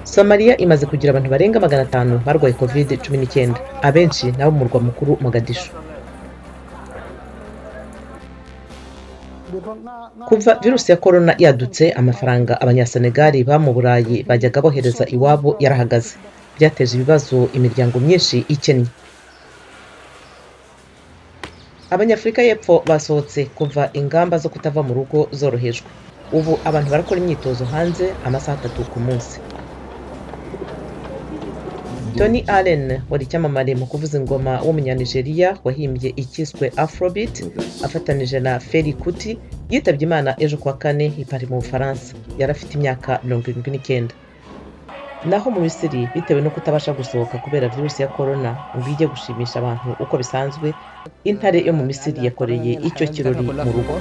Somalia imaze kugira abantu barenga magana atanu barwaye covid cumi n'icyenda abenshi ni abo mu murwa mukuru Mogadishu kuva virusi ya korona yadutse amafaranga abanyasenegali ba mu burayi bajyaga bohereza iwabo yarahagaze byateje ibibazo imiryango myinshi ikennye abanyafurika y'epfo basohotse kuva ingamba zo kutava mu rugo zorohejwe ubu abantu barakora imyitozo hanze amasaha atatu ku munsi tony allen wari icyamamare mu kuvuza ingoma w'umunyanigeriya wahimbye ikiswe afrobeat afatanije na feri kuti yitabye imana ejo kuwa kane i Paris mu bufaransa yari afite imyaka mirongo irindwi n'icyenda naho mu misiri bitewe no kutabasha gusohoka kubera virusi ya korona ngo ijye gushimisha abantu uko bisanzwe intare yo mu misiri yakoreye icyo kirori mu rugo